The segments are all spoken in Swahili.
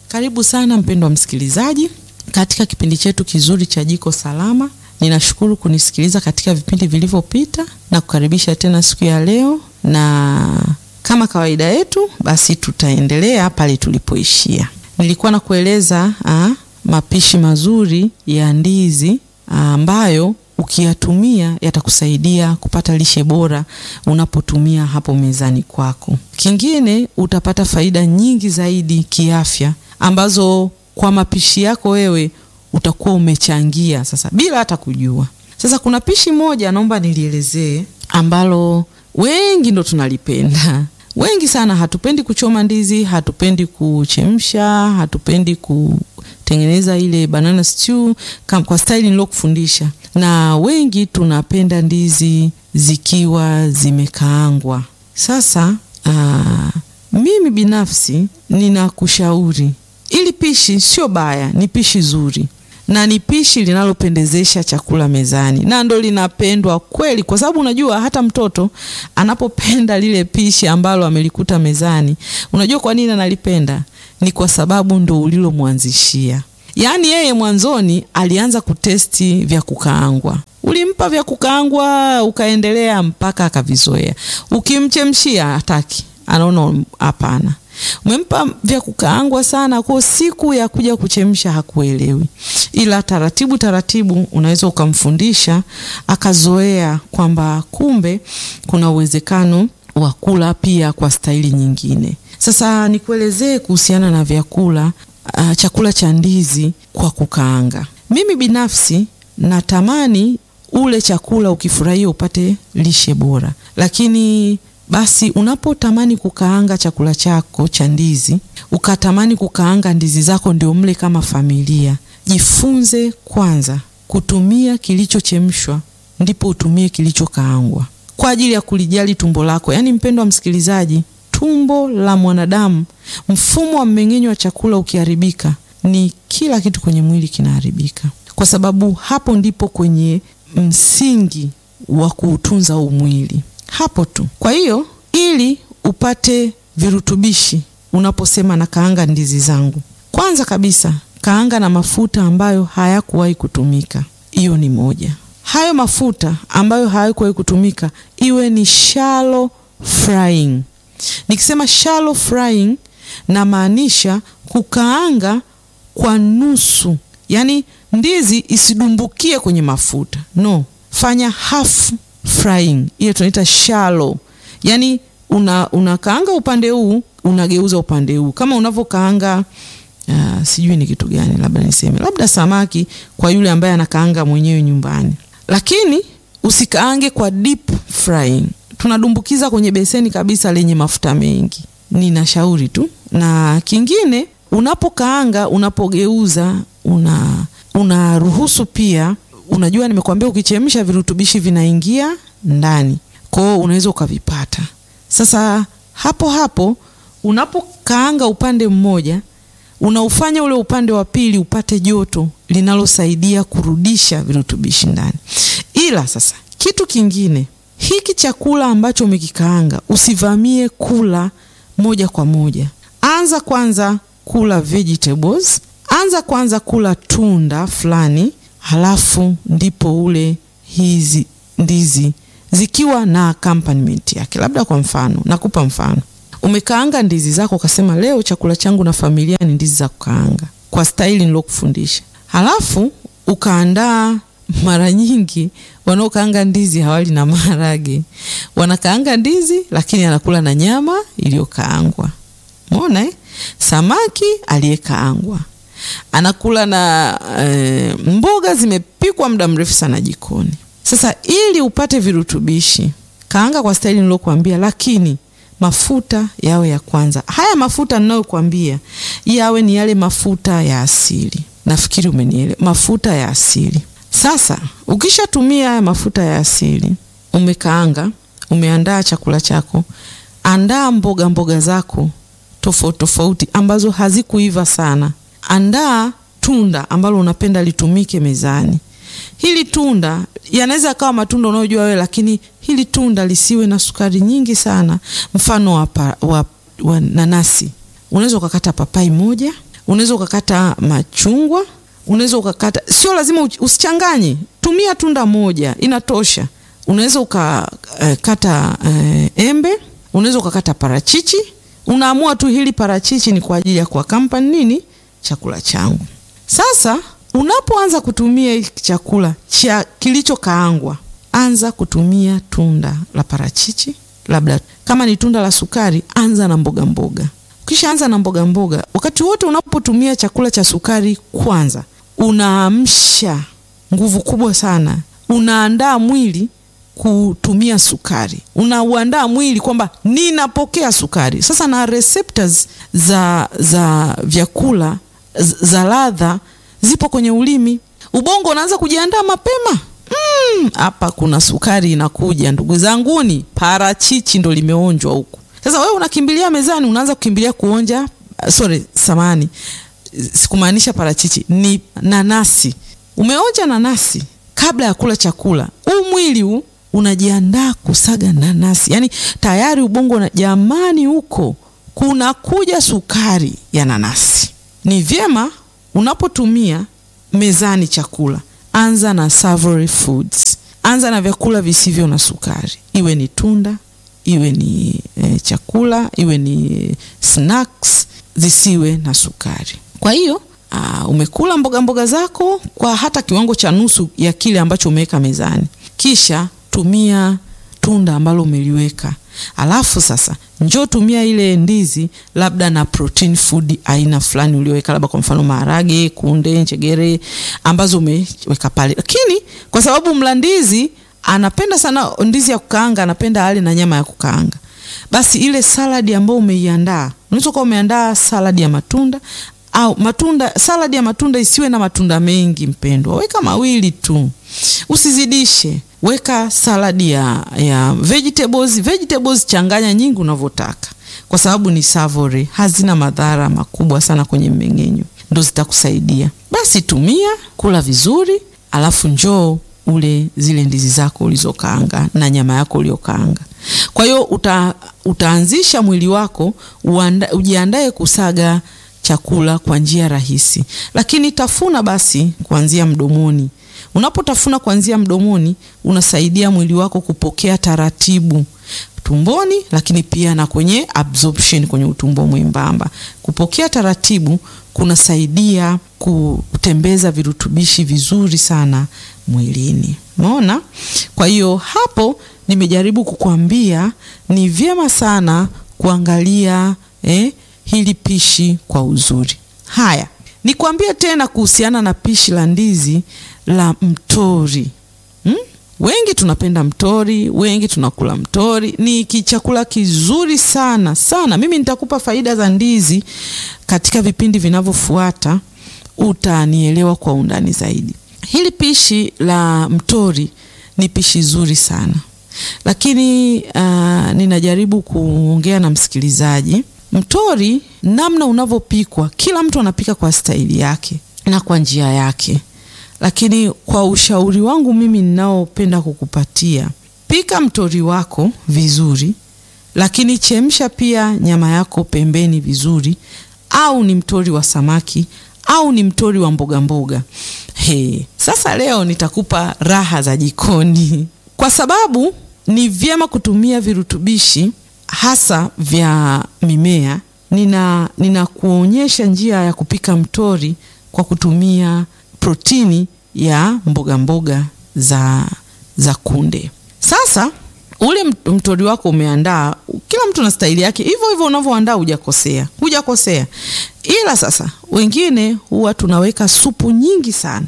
Karibu sana mpendwa msikilizaji katika kipindi chetu kizuri cha Jiko Salama. Ninashukuru kunisikiliza katika vipindi vilivyopita na kukaribisha tena siku ya leo, na kama kawaida yetu, basi tutaendelea pale tulipoishia. Nilikuwa na kueleza ah, mapishi mazuri ya ndizi ambayo ukiyatumia yatakusaidia kupata lishe bora unapotumia hapo mezani kwako. Kingine utapata faida nyingi zaidi kiafya ambazo kwa mapishi yako wewe utakuwa umechangia sasa bila hata kujua. Sasa kuna pishi moja naomba nilielezee ambalo wengi ndo tunalipenda. Wengi sana hatupendi kuchoma ndizi, hatupendi kuchemsha, hatupendi kutengeneza ile banana stew kama kwa style nilokufundisha, na wengi tunapenda ndizi zikiwa zimekaangwa. Sasa aa, mimi binafsi ninakushauri ili pishi sio baya, ni pishi zuri na ni pishi linalopendezesha chakula mezani, na ndo linapendwa kweli, kwa sababu unajua hata mtoto anapopenda lile pishi ambalo amelikuta mezani, unajua kwa nini analipenda? Ni kwa sababu ndo ulilomwanzishia. Yaani yeye mwanzoni alianza kutesti vya kukaangwa, ulimpa vya kukaangwa, ukaendelea mpaka akavizoea. Ukimchemshia hataki, anaona hapana umempa vya kukaangwa sana, kwa siku ya kuja kuchemsha hakuelewi, ila taratibu taratibu unaweza ukamfundisha akazoea kwamba kumbe kuna uwezekano wa kula pia kwa staili nyingine. Sasa nikuelezee kuhusiana na vyakula uh, chakula cha ndizi kwa kukaanga. Mimi binafsi natamani ule chakula ukifurahia upate lishe bora, lakini basi unapotamani kukaanga chakula chako cha ndizi, ukatamani kukaanga ndizi zako ndio mle kama familia, jifunze kwanza kutumia kilichochemshwa, ndipo utumie kilichokaangwa kwa ajili ya kulijali tumbo lako. Yaani mpendwa msikilizaji, tumbo la mwanadamu, mfumo wa mmeng'enyo wa chakula ukiharibika, ni kila kitu kwenye mwili kinaharibika, kwa sababu hapo ndipo kwenye msingi wa kuutunza huu mwili hapo tu. Kwa hiyo ili upate virutubishi, unaposema na kaanga ndizi zangu, kwanza kabisa kaanga na mafuta ambayo hayakuwahi kutumika. Hiyo ni moja. Hayo mafuta ambayo hayakuwahi kutumika iwe ni shallow frying. Nikisema shallow frying, namaanisha kukaanga kwa nusu, yaani ndizi isidumbukie kwenye mafuta, no, fanya half frying ile tunaita shallow, yani una unakaanga upande huu unageuza upande huu, kama unavyokaanga uh, sijui ni kitu gani, labda niseme labda samaki kwa yule ambaye anakaanga mwenyewe nyumbani, lakini usikaange kwa deep frying, tunadumbukiza kwenye beseni kabisa lenye mafuta mengi. Ninashauri tu. Na kingine, unapokaanga unapogeuza, una unaruhusu pia Unajua, nimekuambia ukichemsha virutubishi vinaingia ndani, kwa hiyo unaweza ukavipata. Sasa hapo hapo unapokaanga upande mmoja, unaufanya ule upande wa pili upate joto linalosaidia kurudisha virutubishi ndani. Ila sasa kitu kingine, hiki chakula ambacho umekikaanga usivamie kula moja kwa moja. Anza kwanza kula vegetables, anza kwanza kula tunda fulani halafu ndipo ule hizi ndizi zikiwa na accompaniment yake. Labda kwa mfano, nakupa mfano, umekaanga ndizi zako ukasema, leo chakula changu na familia ni ndizi za kukaanga kwa staili nilokufundisha. Halafu ukaandaa, mara nyingi wanaokaanga ndizi hawali na maharage, wanakaanga ndizi lakini anakula na nyama iliyokaangwa. Umeona eh? Samaki aliyekaangwa anakula na e, mboga zimepikwa muda mrefu sana jikoni. Sasa ili upate virutubishi, kaanga kwa staili nilokuambia, lakini mafuta yawe ya kwanza. Haya mafuta ninayokuambia yawe ni yale mafuta ya asili. Nafikiri umenielewa, mafuta ya asili. Sasa ukishatumia haya mafuta ya asili, umekaanga, umeandaa chakula chako, andaa mboga mboga zako tofauti tofauti ambazo hazikuiva sana Andaa tunda ambalo unapenda litumike mezani. Hili tunda yanaweza kawa matunda unayojua wewe, lakini hili tunda lisiwe na sukari nyingi sana. Mfano wa, pa, wa, wa nanasi, unaweza ukakata papai moja unaweza ukakata machungwa, unaweza ukakata, sio lazima usichanganye, tumia tunda moja inatosha. Unaweza ukakata uh, uh, embe, unaweza ukakata parachichi. Unaamua tu hili parachichi ni kwa ajili ya kuakampa nini chakula changu. Sasa unapoanza kutumia hiki chakula cha kilichokaangwa, anza kutumia tunda la parachichi, labda kama ni tunda la sukari, anza na mboga mboga. Ukishaanza na mboga mboga, wakati wote unapotumia chakula cha sukari, kwanza unaamsha nguvu kubwa sana, unaandaa mwili kutumia sukari, unauandaa mwili kwamba ninapokea sukari. Sasa na receptors za, za vyakula za ladha zipo kwenye ulimi. Ubongo unaanza kujiandaa mapema hapa mm, kuna sukari inakuja, ndugu zanguni, parachichi ndo limeonjwa huku. Sasa wewe unakimbilia mezani, unaanza kukimbilia kuonja. Sorry, samani, sikumaanisha parachichi, ni nanasi. Umeonja nanasi kabla ya kula chakula, huu mwili huu unajiandaa kusaga nanasi, yaani tayari ubongo na jamani, huko kunakuja sukari ya nanasi. Ni vyema unapotumia mezani chakula, anza na savory foods, anza na vyakula visivyo na sukari, iwe ni tunda, iwe ni e, chakula, iwe ni snacks, zisiwe na sukari. Kwa hiyo aa, umekula mboga mboga zako kwa hata kiwango cha nusu ya kile ambacho umeweka mezani, kisha tumia tunda ambalo umeliweka alafu sasa njoo tumia ile ndizi labda na protein food aina fulani ulioweka, labda kwa mfano maharage, kunde, njegere ambazo umeweka pale. Lakini kwa sababu mla ndizi anapenda sana ndizi ya kukaanga, anapenda ale na nyama ya kukaanga, basi ile saladi ambayo umeiandaa, unaweza kuwa umeandaa saladi ya matunda au matunda, saladi ya matunda isiwe na matunda mengi, mpendwa, weka mawili tu, usizidishe weka saladi ya, ya vegetables. Vegetables changanya nyingi unavyotaka, kwa sababu ni savory, hazina madhara makubwa sana kwenye mmeng'enyo, ndo zitakusaidia. Basi tumia, kula vizuri, alafu njoo ule zile ndizi zako ulizokaanga na nyama yako uliokaanga. Kwa hiyo uta, utaanzisha mwili wako uanda, ujiandae kusaga chakula kwa njia rahisi, lakini tafuna basi kuanzia mdomoni. Unapotafuna kuanzia mdomoni, unasaidia mwili wako kupokea taratibu tumboni, lakini pia na kwenye absorption kwenye utumbo mwembamba. Kupokea taratibu kunasaidia kutembeza virutubishi vizuri sana mwilini. Umeona? Kwa hiyo hapo nimejaribu kukwambia ni vyema sana kuangalia eh, hili pishi kwa uzuri. Haya, nikwambie tena kuhusiana na pishi la ndizi la mtori hmm? Wengi tunapenda mtori, wengi tunakula mtori. Ni kichakula kizuri sana sana. Mimi nitakupa faida za ndizi katika vipindi vinavyofuata, utanielewa kwa undani zaidi. Hili pishi la mtori ni pishi zuri sana, lakini uh, ninajaribu kuongea na msikilizaji. Mtori namna unavyopikwa, kila mtu anapika kwa staili yake na kwa njia yake lakini kwa ushauri wangu mimi ninaopenda kukupatia, pika mtori wako vizuri, lakini chemsha pia nyama yako pembeni vizuri, au ni mtori wa samaki au ni mtori wa mboga mboga. He, sasa leo nitakupa raha za jikoni, kwa sababu ni vyema kutumia virutubishi hasa vya mimea. Nina ninakuonyesha njia ya kupika mtori kwa kutumia protini ya mboga mboga za, za kunde. Sasa ule mtori wako umeandaa, kila mtu na staili yake, hivyo hivyo unavyoandaa hujakosea, hujakosea. Ila sasa wengine huwa tunaweka supu nyingi sana,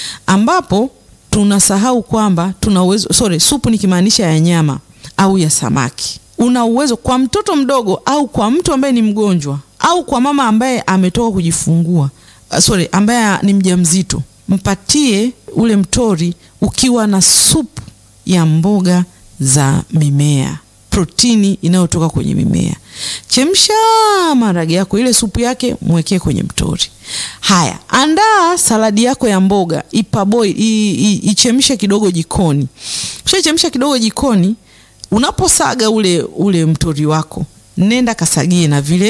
ambapo tunasahau kwamba tuna uwezo, sorry, supu nikimaanisha ya nyama au ya samaki. Una uwezo kwa mtoto mdogo au kwa mtu ambaye ni mgonjwa au kwa mama ambaye ametoka kujifungua, sorry, ambaye ni mjamzito mpatie ule mtori ukiwa na supu ya mboga za mimea, protini inayotoka kwenye mimea. Chemsha maharage yako, ile supu yake mwekee kwenye mtori. Haya, andaa saladi yako ya mboga, ipaboi, ichemshe kidogo jikoni. Ukishachemsha kidogo jikoni, unaposaga ule ule mtori wako, nenda kasagie na vile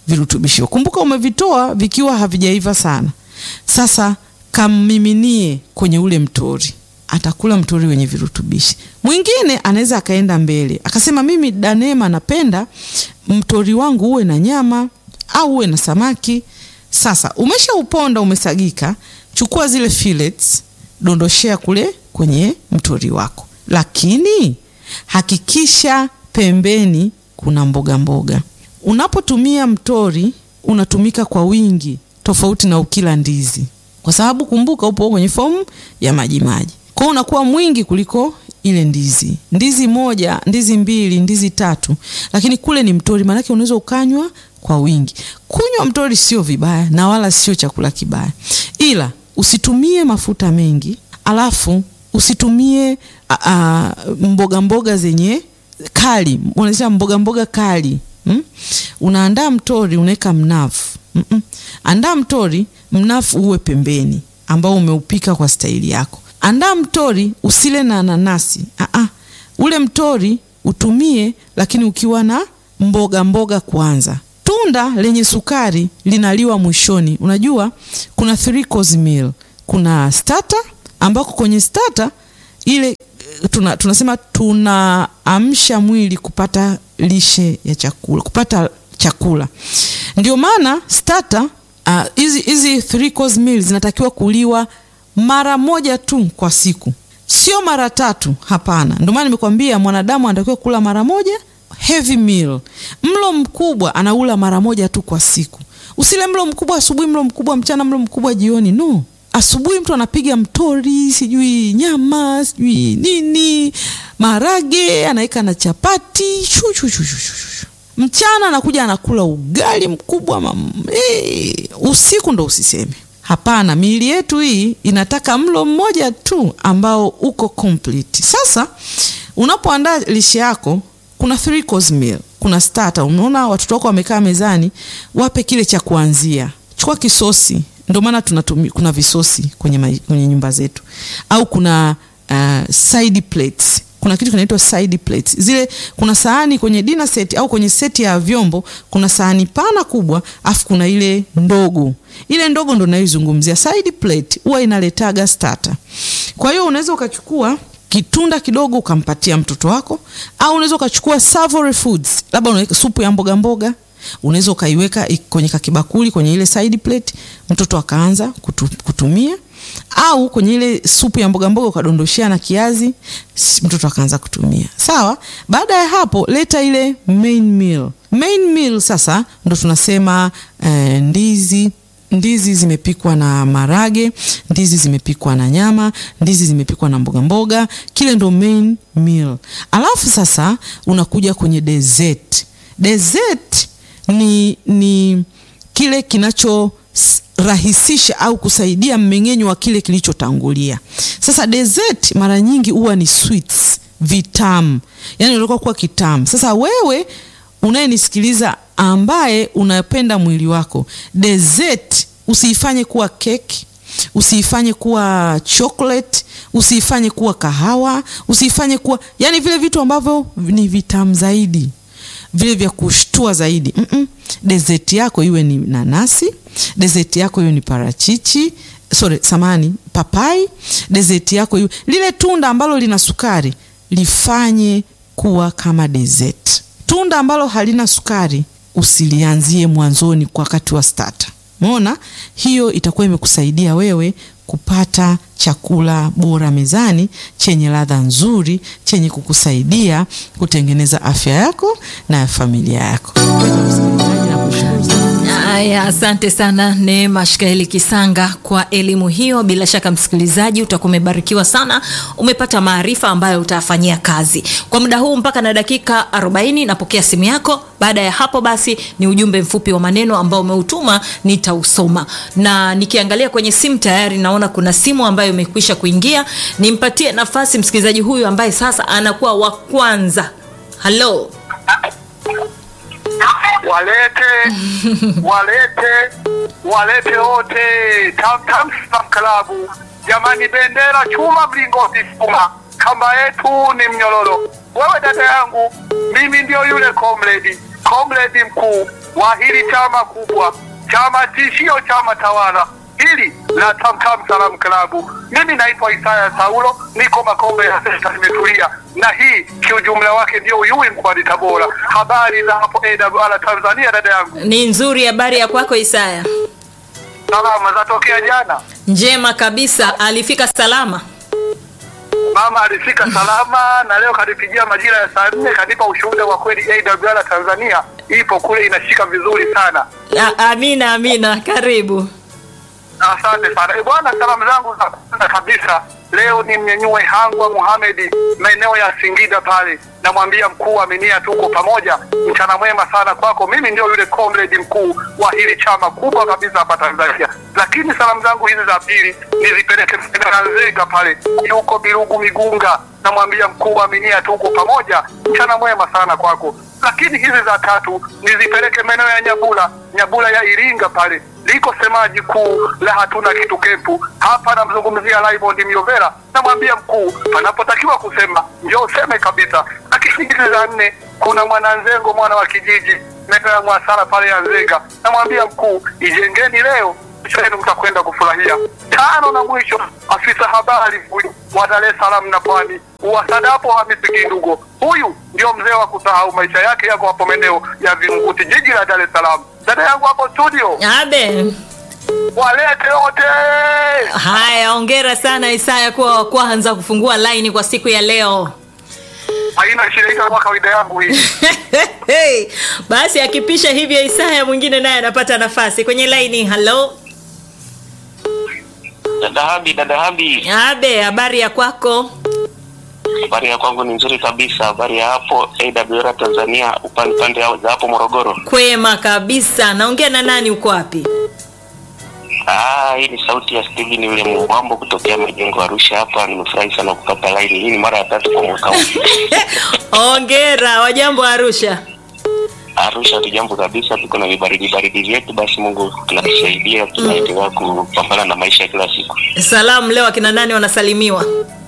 virutubisho. Kumbuka umevitoa vikiwa havijaiva sana. Sasa kammiminie kwenye ule mtori, atakula mtori wenye virutubishi. Mwingine anaweza akaenda mbele akasema, mimi Danema, napenda mtori wangu uwe na nyama au uwe na samaki. Sasa umeshauponda umesagika, chukua zile fillets, dondoshea kule kwenye mtori wako, lakini hakikisha pembeni kuna mboga mboga. Unapotumia mtori unatumika kwa wingi, tofauti na ukila ndizi, kwa sababu kumbuka, upo kwenye fomu ya majimaji, kwa hiyo unakuwa mwingi kuliko ile ndizi. Ndizi moja, ndizi mbili, ndizi tatu, lakini kule ni mtori, maanake unaweza ukanywa kwa wingi. Kunywa mtori sio vibaya na wala sio chakula kibaya, ila usitumie mafuta mengi, alafu usitumie a, a, mboga mboga zenye kali, unasema mboga mboga kali hmm? Unaandaa mtori unaweka mnafu mm -mm. Andaa mtori mnafu uwe pembeni, ambao umeupika kwa staili yako. Andaa mtori usile na nanasi ah -ah. Ule mtori utumie, lakini ukiwa na mboga mboga kwanza. Tunda lenye sukari linaliwa mwishoni. Unajua kuna three course meal, kuna starter ambako kwenye starter ile tuna, tunasema tunaamsha mwili kupata lishe ya chakula, kupata chakula. Ndio maana starter hizi uh, hizi three course meal zinatakiwa kuliwa mara moja tu kwa siku, sio mara tatu. Hapana, ndio maana nimekwambia mwanadamu anatakiwa kula mara moja heavy meal. Mlo mkubwa anaula mara moja tu kwa siku. Usile mlo mkubwa asubuhi, mlo mkubwa mchana, mlo mkubwa jioni. No, asubuhi mtu anapiga mtori, sijui nyama, sijui nini, marage anaweka na chapati shu, shu, shu, shu, shu. Mchana anakuja anakula ugali mkubwa mam. Hey, usiku ndo usiseme. Hapana, miili yetu hii inataka mlo mmoja tu ambao uko complete. Sasa unapoandaa lishe yako kuna three course meal, kuna starter. Unaona watoto wako wamekaa mezani, wape kile cha kuanzia. Chukua kisosi, ndio maana tunatumia, kuna visosi kwenye, ma, kwenye nyumba zetu, au kuna uh, side plates. Kuna kitu kinaitwa side plates. Zile kuna sahani kwenye dinner set au kwenye seti ya vyombo, kuna sahani pana kubwa, afu kuna ile ndogo. Ile ndogo ndo naizungumzia. Side plate huwa inaletaga starter. Kwa hiyo unaweza ukachukua kitunda kidogo ukampatia mtoto wako, au unaweza ukachukua savory foods, labda unaweka supu ya mboga mboga, unaweza ukaiweka kwenye kakibakuli kwenye ile side plate, mtoto akaanza kutu, kutumia, au kwenye ile supu ya mboga mboga ukadondoshea na kiazi, mtoto akaanza kutumia. Sawa. Baada ya hapo, leta ile main meal. Main meal sasa ndo tunasema eh, ndizi ndizi zimepikwa na marage, ndizi zimepikwa na nyama, ndizi zimepikwa na mboga mboga, kile ndo main meal. Alafu sasa unakuja kwenye dessert. Dessert ni, ni kile kinachorahisisha au kusaidia mmeng'enyo wa kile kilichotangulia. Sasa dessert mara nyingi huwa ni sweets, vitamu, yani unataka kuwa kitamu. Sasa wewe unayenisikiliza ambaye unapenda mwili wako, dessert usiifanye kuwa keki, usiifanye kuwa chocolate, usiifanye kuwa kahawa, usiifanye kuwa yani vile vitu ambavyo ni vitamu zaidi, vile vya kushtua zaidi. mm -mm. Dessert yako iwe ni nanasi, dessert yako iwe ni parachichi, sorry, samani, papai. Dessert yako iwe lile tunda ambalo lina sukari, lifanye kuwa kama dessert. Tunda ambalo halina sukari usilianzie mwanzoni kwa wakati wa starter. Umeona, hiyo itakuwa imekusaidia wewe kupata chakula bora mezani chenye ladha nzuri chenye kukusaidia kutengeneza afya yako na ya familia yako. Haya, asante sana Neema Shikaeli Kisanga kwa elimu hiyo. Bila shaka msikilizaji, utakuwa umebarikiwa sana, umepata maarifa ambayo utafanyia kazi kwa muda huu mpaka na dakika 40. Napokea simu yako. Baada ya hapo, basi ni ujumbe mfupi wa maneno ambao umeutuma, nitausoma. Na nikiangalia kwenye simu tayari naona kuna simu ambayo imekwisha kuingia. Nimpatie nafasi msikilizaji huyu ambaye sasa anakuwa wa kwanza. Halo. walete walete walete wote Tamtam Slam Klabu. Jamani, bendera chuma, mlingoti chuma, kamba yetu ni mnyororo. Wewe dada yangu, mimi ndio yule comrade comrade mkuu wa hili chama kubwa, chama tishio, chama tawala hili la Tamtam Salam Klabu. Mimi naitwa Isaya Saulo, niko Makombe ya Senta, nimetulia na hii kiujumla wake ndio Uyui mkoani Tabora. Habari za hapo AWR Tanzania, dada yangu, Ni nzuri. Habari ya kwako Isaya? salama zatokea jana. Njema kabisa. Alifika salama? Mama alifika salama na leo kanipigia majira ya saa nne kanipa ushuhuda wa kweli. AWR Tanzania ipo kule inashika vizuri sana. A, amina amina. Karibu. Asante sana e bwana, salamu zangu za kwanza kabisa leo ni mnyenyue Hangwa Muhamedi maeneo ya Singida pale, namwambia mkuu Aminia, tuko pamoja, mchana mwema sana kwako. Mimi ndio yule comrade mkuu wa hili chama kubwa kabisa hapa Tanzania. Lakini salamu zangu hizi za pili nizipeleke Nzega pale, yuko Birugu Migunga, namwambia mkuu Aminia, tuko pamoja, mchana mwema sana kwako. Lakini hizi za tatu nizipeleke maeneo ya Nyabula, Nyabula ya Iringa pale liko semaji kuu la hatuna kitu kempu hapa. Namzungumzia Raymond Miovera, namwambia mkuu, panapotakiwa kusema ndio useme kabisa. Lakini hizi za nne, kuna mwananzengo mwana wa kijiji maeneo ya Mwasara pale ya Nzega, namwambia mkuu, ijengeni leo chenu mtakwenda kufurahia. Tano na mwisho, afisa habari huyu wa Dar es Salaam na Pwani Uwasadapo Hamisi Kindugo, huyu ndio mzee wa kusahau, maisha yake yako hapo maeneo ya Vingunguti, jiji la Dar es Salaam. Dada yangu hapo studio, Abe. walete wote. Haya, hongera sana Isaya kuwa wa kwanza kufungua laini kwa siku ya leo. Haina shida, itakuwa kawaida yangu hii. hey, basi akipisha hivyo Isaya mwingine naye anapata nafasi kwenye laini. Halo Dada Habi, dada Habi, Abe, habari ya kwako? habari ya kwangu ni nzuri kabisa. Habari ya hapo AWR Tanzania, upande pande za hapo Morogoro. Kwema kabisa. Naongea na nani? Uko wapi? Ah, hii ni sauti ya Steven yule Mwambo kutokea Majengo Arusha hapa. Nimefurahi sana kupata line hii, ni mara ya tatu kwa mwaka huu. Hongera. Wajambo Arusha? Arusha tujambo kabisa, tuko na vibaridi baridi vyetu, basi Mungu tunatusaidia, tunaendelea kupambana na maisha ya kila siku. Salamu leo akina nani wanasalimiwa?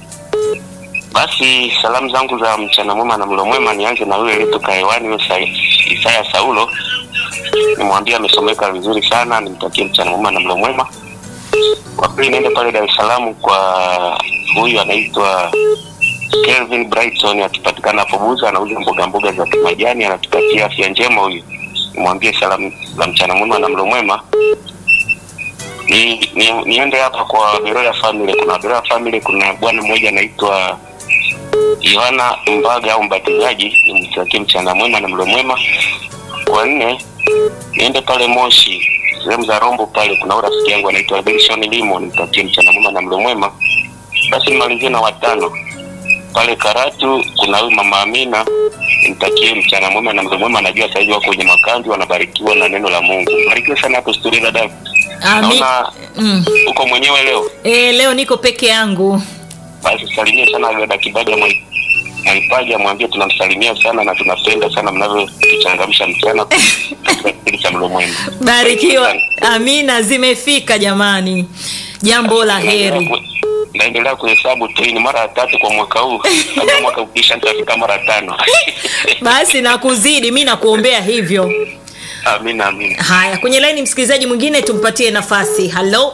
Basi salamu zangu za mchana mwema na mlo mwema, nianze na yule aliyetoka hewani, huyo Sa- Isaya Saulo, nimwambie amesomeka vizuri sana, nimtakie mchana mwema na mlo mwema. Kwa pili niende pale Dar es Salaam kwa huyu anaitwa Kelvin Brighton, akipatikana hapo Buza, anauza mboga mboga za kimajani, anatutakia afya njema huyu, nimwambie salamu za mchana mwema na mlo mwema. Ni, ni, niende hapa kwa Beroya Family. Kuna Beroya Family, kuna bwana mmoja anaitwa Yohana Mbaga au mbatizaji, nimtakie mchana mwema na mlo mwema. Kwa nne niende pale Moshi sehemu za Rombo pale, kuna huyu rafiki yangu anaitwa Benson Limo, nimtakie mchana mwema na mlo mwema. Basi nimalizie na watano pale Karatu, kuna huyu mama Amina, nimtakie mchana mwema na mlo mwema. Najua sasa hivi wako kwenye makambi wanabarikiwa na neno la Mungu. Barikiwe sana hapo studio dada. Ami... Naona Mm. uko mwenyewe leo, E, leo niko peke yangu. basi salimie sana dada Kibaga Mwai- Mwaipaja, mwambie tunamsalimia sana na tunapenda sana mnavyotuchangamsha mchana katika kipindi cha mlo mwema. Barikiwa. Amina, zimefika jamani. Jambo la heri. naendelea kuhesabu tu, hii ni mara ya tatu kwa mwaka huu. Labda mwaka ukisha nitafika mara tano. Basi na kuzidi, mi nakuombea hivyo. Amina, amina. Haya, kwenye laini msikilizaji mwingine tumpatie nafasi. Halo,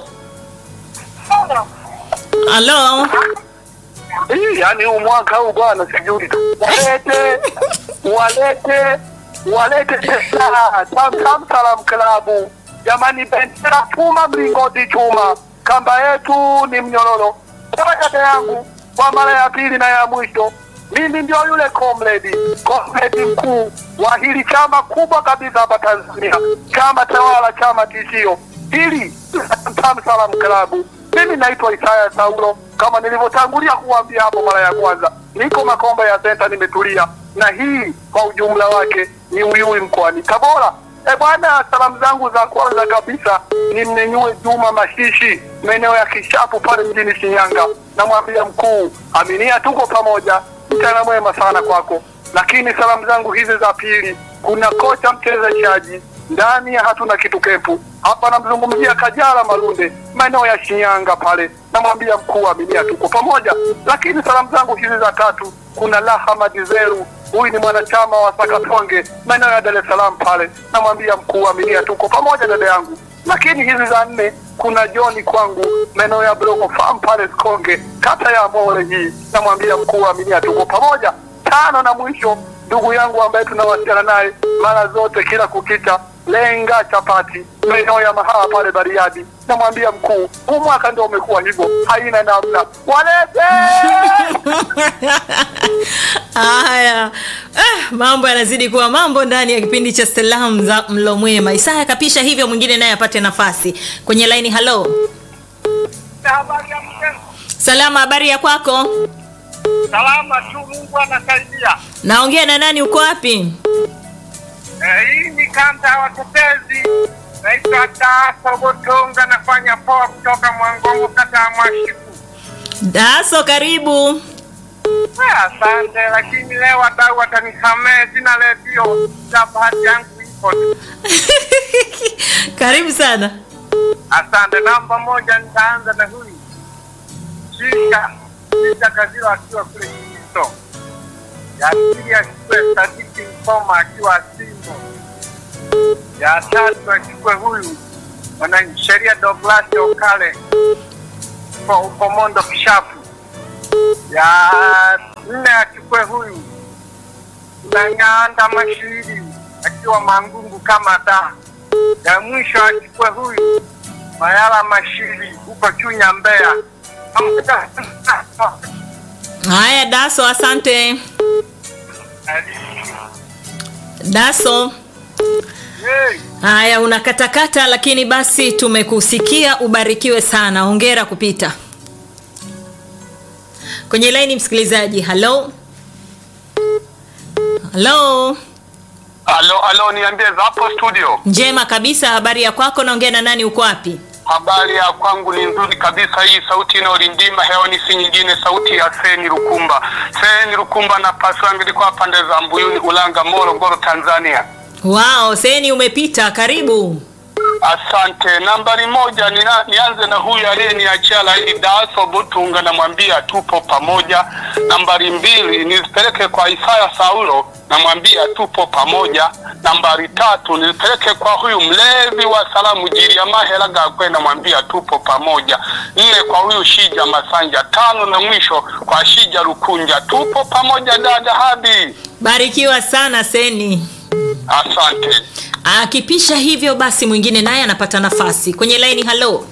halo. Hii yani huu mwaka huu bwana, sijui walete walete walete pesa Tam Tam Salam Klabu jamani, bendera chuma, mlingoti chuma, kamba yetu ni mnyororo. Kwa dada yangu, kwa mara ya pili na ya mwisho, mimi ndio yule comrade comrade mkuu wa hili chama kubwa kabisa hapa Tanzania, chama tawala, chama tishio hili Tam Tam Salam Klabu. Mimi naitwa Isaya Saulo, kama nilivyotangulia kuambia hapo mara ya kwanza, niko Makombe ya Senta, nimetulia na hii kwa ujumla wake ni Uyui mkoani Tabora. E bwana, salamu zangu za kwanza kabisa ni mnenyue Juma Mashishi, maeneo ya Kishapu pale mjini Shinyanga. Namwambia mkuu Aminia, tuko pamoja, mchana mwema sana kwako. Lakini salamu zangu hizi za pili, kuna kocha mchezeshaji ndani ya hatuna kitu kempu hapa, namzungumzia Kajala Malunde, maeneo ya Shinyanga pale. Namwambia mkuu Aminia, tuko pamoja. Lakini salamu zangu hizi za tatu, kuna Laha Madizeru huyu ni mwanachama wa Sakatonge maeneo ya Dar es Salaam pale. Namwambia mkuu wa milia, tuko pamoja dada yangu. Lakini hizi za nne kuna John kwangu maeneo ya Blogo Farm pale Sikonge, kata ya Mole hii. Namwambia mkuu wa milia, tuko pamoja. Tano na mwisho ndugu yangu ambaye tunawasiliana naye mara zote kila kukicha lenga chapati maeneo ya mahala pale Bariadi. Namwambia mkuu, huu mwaka ndio umekuwa hivyo, haina namna, walete haya eh, mambo yanazidi kuwa mambo ndani ya kipindi cha salamu za mlo mwema isaya kapisha hivyo mwingine naye apate nafasi kwenye laini halo salama habari ya kwako salama tu, Mungu anasaidia. naongea na nani uko wapi Eh, hii ni kanda ya watetezi, naitwa Daso Botonga, nafanya poa kutoka Mwangongo, kata ya Mwashiku. daso karibu Eh, Asante, lakini leo wadau watanisamehe, sina redio za bahati yangu ipo. karibu sana Asante. Namba moja, nitaanza na huyu Shisha Shisha Kazira akiwa kule Kito. Ya pili achukue Sadiki Mkoma akiwa Simbo. Ya tatu achukue huyu mwanasheria Douglas Okale kwa Ukomondo Kishapu. Ya nne achukue huyu Nang'anda Mashiri akiwa Mangungu kama da. Ya mwisho achukue huyu Mayala Mashiri huko Chunya Mbeya. haya daso asante daso Hey. haya unakatakata lakini basi tumekusikia ubarikiwe sana hongera kupita kwenye laini msikilizaji halo halo Alo, alo, niambie za hapo studio. njema kabisa habari ya kwako naongea na nani uko wapi Habari ya kwangu ni nzuri kabisa. Hii sauti inayolindima hewani si nyingine, sauti ya Seni Rukumba. Seni Rukumba na paswangu ilikuwa pande za Mbuyuni, Ulanga, Morogoro, Tanzania. wao seni umepita karibu Asante. Nambari moja nina, nianze na huyu aliyeniachia laini Daso Butunga, namwambia tupo pamoja. Nambari mbili nizipeleke kwa Isaya Saulo, namwambia tupo pamoja. Nambari tatu nizipeleke kwa huyu mlevi wa salamu Jiliamahela Gakwe, namwambia tupo pamoja. Nne kwa huyu Shija Masanja. Tano na mwisho kwa Shija Rukunja, tupo pamoja dada Habi. barikiwa sana seni Asante. akipisha hivyo basi mwingine naye anapata nafasi kwenye laini halo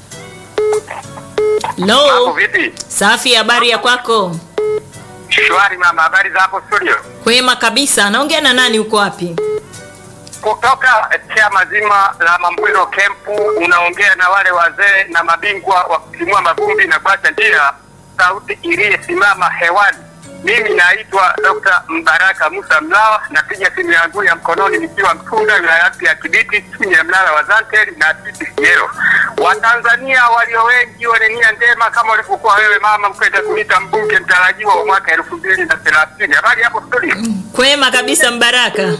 halo vipi? safi habari ya kwako Shwari mama, habari za hapo studio? kwema kabisa naongea na nani uko wapi kutoka chama zima la Mambwiro Kempu, unaongea na wale wazee na mabingwa wa kutimua mavumbi na kuacha njia, sauti iliyesimama hewani. Mimi naitwa Dr. Mbaraka Musa Mlawa, napiga simu yangu ya mkononi nikiwa Mtunda, wilaya ya Kibiti, chini ya mnara wa Zanteri na TTCL. Watanzania walio wengi wenye nia njema kama ulivyokuwa wewe mama mkwenda kuita mbunge mtarajiwa wa mwaka elfu mbili na thelathini. Habari hapo studio? kwema kabisa mbaraka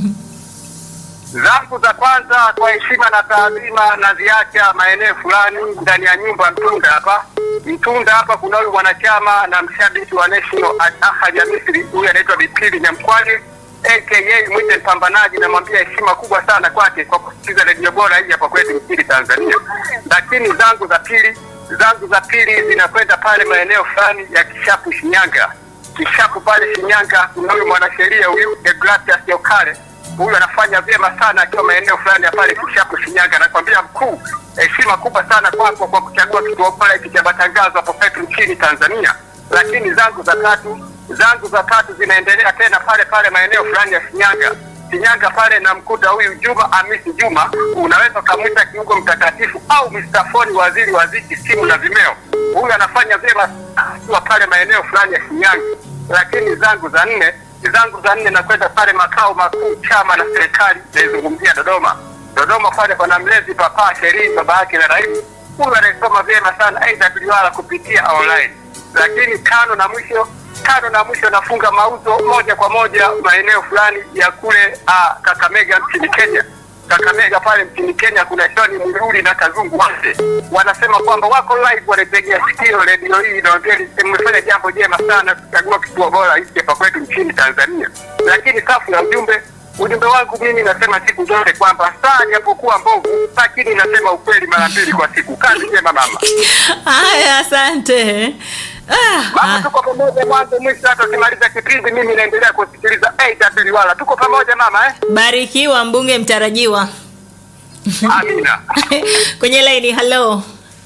zangu za kwanza kwa heshima na taadhima naziacha maeneo fulani ndani ya nyumba Mtunda hapa. Mtunda hapa kuna huyu mwanachama na mshabiki wa National Ahadi ya Misri, huyu anaitwa Bipili Nyamkwani aka mwite mpambanaji. Namwambia heshima kubwa sana kwake kwa kusikiza redio bora hii hapa kwetu nchini Tanzania. Lakini zangu za pili zangu za pili zinakwenda pale maeneo fulani ya Kishapu, Shinyanga. Kishapu pale Shinyanga kuna huyu mwanasheria huyu Deogratias Yokale huyu anafanya vyema sana akiwa maeneo fulani ya pale Kishapu Shinyanga. Nakwambia mkuu, heshima kubwa sana kwako kwa kuchagua kituo bora hiki cha matangazo hapo kwetu nchini Tanzania. Lakini zangu za tatu zangu za tatu zinaendelea tena pale pale maeneo fulani ya Shinyanga. Shinyanga pale namkuta huyu Juma Hamisi Juma, unaweza ukamwita kiungo mtakatifu au Mr. Foni, waziri wa ziki, simu na vimeo. Huyu anafanya vyema akiwa pale maeneo fulani ya Shinyanga. Lakini zangu za nne zangu za nne nakwenda pale makao makuu chama na serikali, naizungumzia Dodoma. Dodoma pale pana mlezi papa Sherii, baba yake na rais, huyu anayesoma vyema sana AWR kupitia online. Lakini tano na mwisho tano na mwisho nafunga mauzo moja kwa moja maeneo fulani ya kule uh, Kakamega nchini Kenya. Kakamega pale mchini Kenya kuna John Mruri na Kazungu Wase wanasema kwamba wako live, wanategea sikio redio hii inaongea, mmefanya jambo jema sana kuchagua kituo bora hiki hapa kwetu nchini Tanzania. Lakini safu na ujumbe ujumbe wangu mimi nasema siku zote kwamba saa japokuwa mbovu, lakini nasema ukweli mara mbili kwa siku. Kazi njema mama. haya asante ah, Mama, ah. tuko pamoja mwanzo mwisho, hata ukimaliza kipindi mimi naendelea kusikiliza AW wala tuko pamoja mama eh? barikiwa mbunge mtarajiwa Amina. kwenye laini halo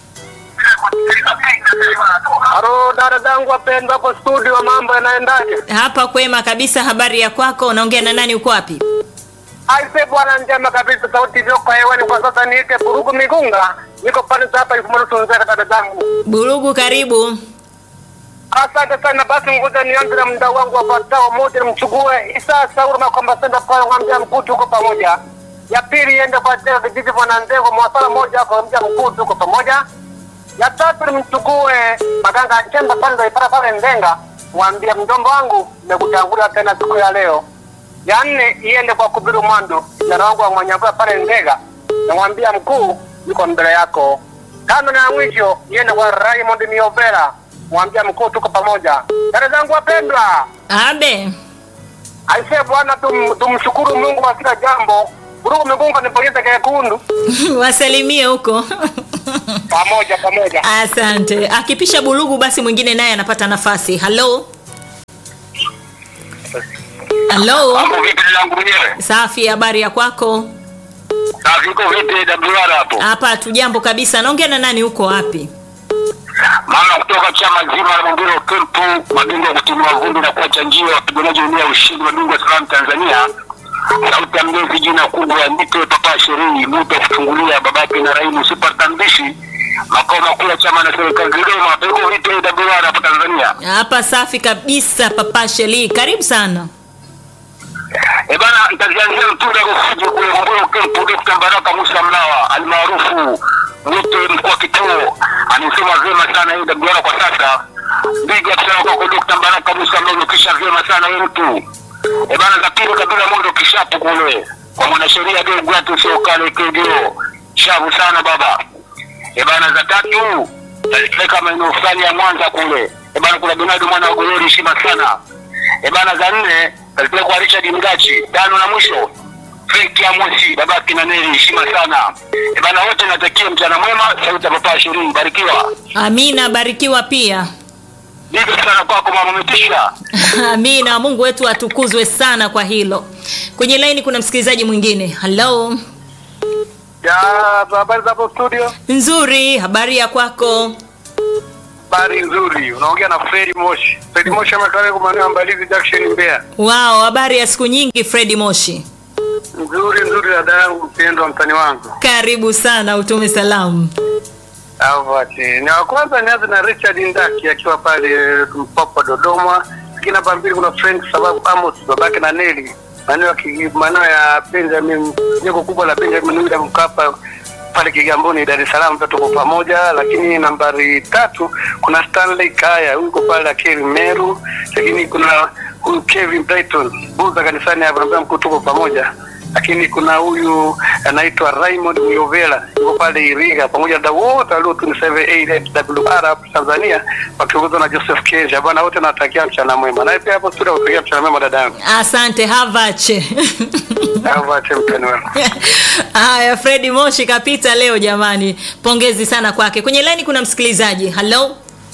Halo dada zangu wapendwa hapo studio, mambo yanaendaje? hapa kwema kabisa habari ya kwako unaongea na nani uko wapi Aise bwana, njema kabisa, sauti iliyoko hewani kwa sasa niite Burugu Migunga, niko pale hapa Ifumurusunzera dada zangu. burugu karibu Asante sana. Basi ngoja nianze na mda wangu wafuatao. Moja, nimchukue Isa Sauru Makomba Senda pale mwambia mkuu, tuko pamoja. Ya pili iende kwa Tera vijiji Mwanandego mwasala moja kwa mja mkuu, tuko pamoja. Ya tatu nimchukue Maganga Chemba pale ipara pale Ndenga, mwambia mjomba wangu nimekutangulia tena siku ya leo. Ya nne iende kwa Kubiru Mwandu, kijana wangu wa Mwanyavua pale Ndega, namwambia mkuu, yuko mbele yako. Tano na ya mwisho iende kwa Raymond Miovera, mwambia mkuu, tuko pamoja. Dada zangu wapendwa, abe aisee bwana, tum, tumshukuru Mungu kwa kila jambo. Burugu Migunga niponyeza kekundu, wasalimie huko pamoja pamoja. asante akipisha bulugu basi mwingine naye anapata nafasi halo halo Mambo vipi langu mwenyewe? safi habari ya kwako Na viko vipi WR hapo? hapa hatujambo kabisa naongea na nani huko wapi Mama kutoka chama zima la Mwambilo Kempu, mabingwa kutimua vumbi na kuacha njia wapiganaji wenyewe ushindi wa bingwa salamu Tanzania. Sauti ya mlezi jina kubwa nite papa sherehi muda kufungulia babake na Raimu super tambishi makao makuu ya chama na serikali Dodoma. Viko vipi WR hapo Tanzania? hapa safi kabisa papa sheli karibu sana E bana, nitazianzia mtunda Rufiji kule Mwambilo Kempu, Dr. Baraka Musa Mlawa almaarufu mwite mkuu wa kituo amesema vyema sana hii WR kwa sasa. Big up sana kwako Dr. Baraka Musa Mlawa, umekisha vyema sana wewe mtu. E bana, za pili kabila mondo kishapu kule kwa mwanasheria Deogratius Okale KDO, shavu sana baba. E bana, za tatu tazipeleka maeneo fulani ya Mwanza kule. E bana, kuna Donado mwana wa Golori, heshima sana. E bana, za nne tazipeleka kwa Richard Mgachi. Tano na mwisho Frank Amosi, baba kina Neri, heshima sana. E bana, wote natakia mchana mwema. Sauti ya papa ishirini, barikiwa. amina barikiwa pia Ndivyo sana kwako mama, umetisha. amina mungu wetu atukuzwe sana kwa hilo kwenye laini kuna msikilizaji mwingine halo Ya habari za hapo studio, nzuri habari ya kwako habari nzuri. Unaongea na Fredi Moshi. Fredi Moshi ametoka kwa maeneo ya Mbalizi Junction Mbeya. wao habari ya siku nyingi fredi moshi Nzuri nzuri, dada yangu mpendwa, mtani wangu. karibu sana utume salamu Avati. Na wa kwanza nianze na Richard Ndaki akiwa pale Mpapa Dodoma. Lakini namba mbili kuna Frank sababu Amos babake na Neli. Maeneo ya Kigi- maeneo ya Benjamin, jengo kubwa la Benjamin William Mkapa pale Kigamboni Dar es Salaam, tuko pamoja. Lakini nambari tatu kuna Stanley Kaya yuko pale Akili Meru. Lakini kuna huyu Kevin Brighton buza kanisani hapo, naambia mkuu, tuko pamoja lakini kuna huyu anaitwa Raymond Myovela yuko pale Iringa, pamoja na wote waliotuniseve AWR hapo Tanzania wakiongozwa na Joseph Kesha. Bwana wote nawatakia mchana mwema, naye pia hapo studio watakia mchana mwema dada yangu. asante havache Au ache mchana mwema. haya fredi moshi kapita leo jamani pongezi sana kwake kwenye laini kuna msikilizaji halo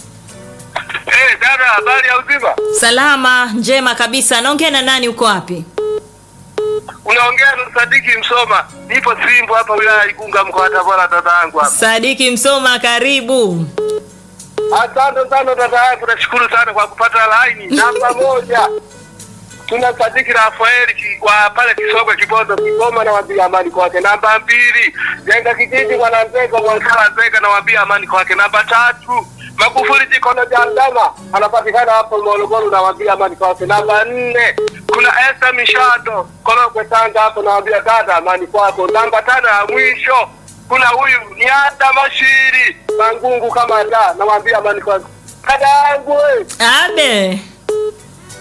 Eh, dada, habari ya uzima? salama njema kabisa naongea na nani uko wapi Unaongea na Sadiki Msoma, nipo Simbo hapa wilaya ya Igunga mkoa wa Tabora, dada yangu hapa. sadiki msoma karibu Asante sana dada yangu, nashukuru sana kwa kupata laini. Namba moja tuna Sadiki Rafaeli ki- wa pale Kisogwe Kibondo Kigoma, nawambia amani kwake. Namba mbili jenga kijiji Mwananzega Mwankala Nzega, nawambia amani kwake. Namba tatu Magufuli Jikono Jandama anapatikana hapo Morogoro, nawambia amani kwake. Namba nne kuna Esther Mishado Korogwe Tanga, hapo nawambia dada amani kwako. Namba tano ya mwisho kuna huyu Nyanda Mashiri Mangungu kama da, nawambia amani kwako. Dada yangu we, abe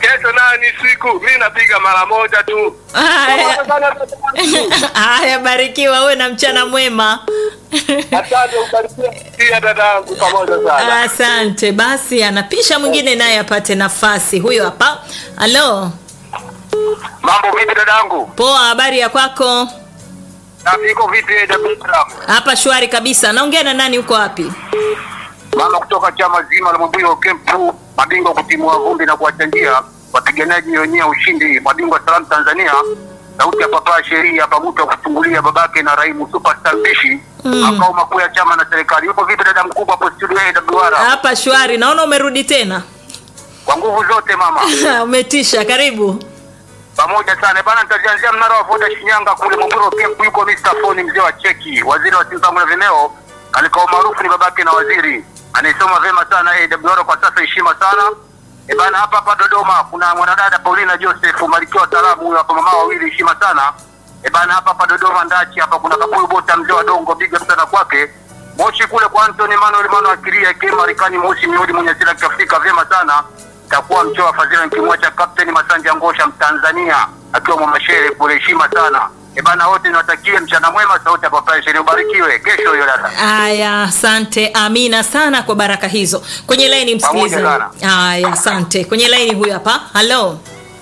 kesho nayo ni siku, mi napiga mara moja tu. Haya. Pamoja sana dadangu. Haya, barikiwa uwe na mchana mwema. Asante, ubarikiwe pia dadangu, pamoja sana. Asante. Basi anapisha mwingine naye apate nafasi. Huyo hapa. Halo, Mambo vipi dadangu? poa, habari ya kwako? Na iko vipi AWR? Hapa shwari kabisa. Naongea na nani? Uko wapi? Mama kutoka chama zima la Mbuyo Kempu, mabingwa kutimua vumbi na kuwachangia wapiganaji wenyewe ushindi, mabingwa salamu Tanzania, sauti ya papa sheria hapa, mtu wa kufungulia babake na Raimu superstar mpishi makao makuu ya chama na serikali. Yupo vipi dada mkubwa hapo studio ya AWR? Hapa shwari. Naona umerudi tena. Kwa nguvu zote mama, Umetisha. Karibu. pamoja sana bana. Nitajianzia mnara wa Voda Shinyanga kule Mbuyo Kempu, yuko Mr. Foni mzee wa cheki, waziri wa simu na vimeo, alikao maarufu ni babake na waziri, anaisoma vema sana AWR kwa sasa, heshima sana. E bana, hapa hapa Dodoma kuna mwanadada Paulina Joseph Malkia wa Taarabu, huyo hapa mama wawili, heshima sana. E bana, hapa hapa Dodoma Ndachi hapa kuna Kapuyu Bota mzee wa Dongo, big up sana kwake. Moshi kule kwa Anthony Manuel Mano akiria ikiwa Marekani mweusi miudi mwenye asili ya Kiafrika vyema sana. Itakuwa mchoa fadhila nikimwacha Captain Masanja Ngosha Mtanzania akiwa Mwamashere kule, heshima sana. E bana, wote niwatakie mchana mwema, sauti ya Papa Sheria, ubarikiwe kesho hiyo dada. Haya, asante. Amina sana kwa baraka hizo. Kwenye laini Pamoja msikilizaji. sana. Haya, asante. Kwenye laini huyu hapa. Halo.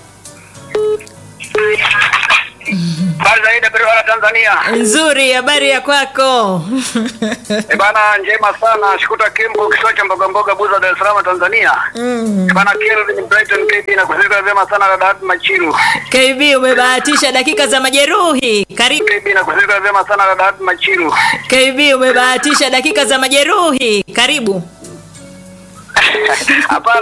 Habari za AWR Tanzania. Nzuri, habari ya kwako? E bana, njema sana. Shukuta Kimbo, kisiwa cha mboga mboga, Buza, Dar es Salaam, Tanzania. E bana, Kelvin Brighton KB na kuzika vyema sana dada Hati Machiru. KB umebahatisha dakika za majeruhi. Karibu. KB na kuzika vyema sana dada Hati Machiru. KB umebahatisha dakika za majeruhi. Karibu. Hapana.